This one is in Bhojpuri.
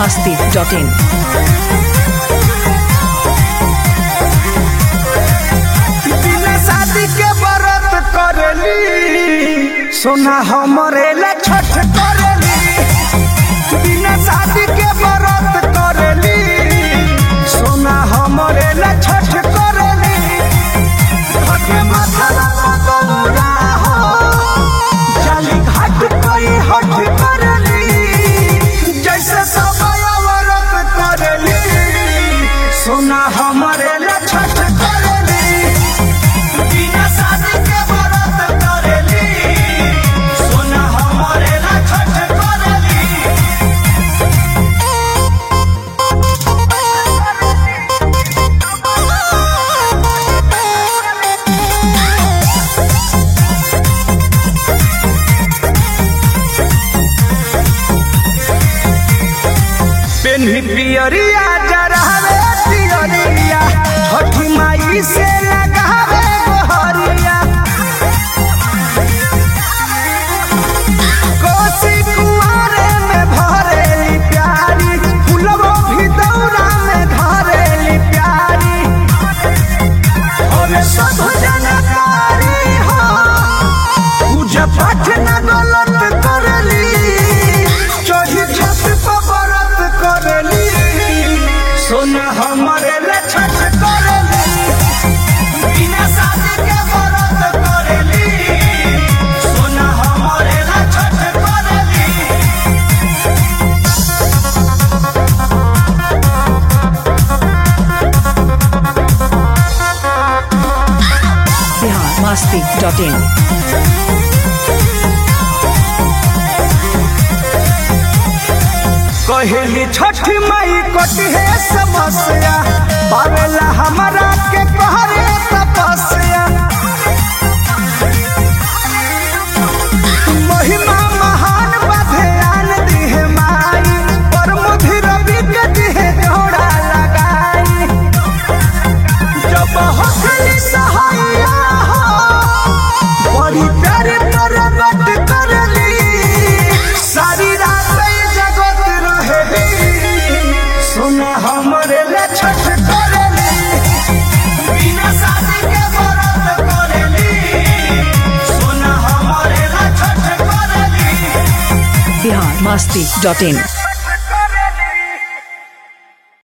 masti.in. बिना शादी के व्रत करेली सोना हमरे ला छठ करेली बिना शादी के व्रत करेली सोना हमरे ला छठ करेली हके माथा ला गौरा हो जाली घाट कोई हट करेली जैसे समय व्रत करेली सोना हमरे ला छठ करेली बिना शादी के व्रत करेली सोना हमरे ला छठ करेली पेन्ही पियरिया जरहवे पियरिया छठी माई से लगावे गोहरिया कोसी कुआरे में भरेली प्यारी फुलवो भी दौरा में धरेली प्यारी और सब जनकारी हो पूजा पाठ न गलत करली चढ़ी छत पर व्रत करली सोना हमरे ले छठ करली बिना शादी के व्रत करली सोना हमरे ले छठ करली Bihar masti.in. कहली छठी मई कटी है समस्या पावेला हमारा के कहरे तपस्या महिमा महान बधयान दिहे माई पर मुधि रवि के दिहे जोड़ा लगाई जब हसली सहाया हो बड़ी प्यारे परगट करली सारी रात ई जगत रहेली सुना हमरे ले छठ करली बिना शादी के व्रत करली सुना हमरे ले छठ करली Bihar masti.in.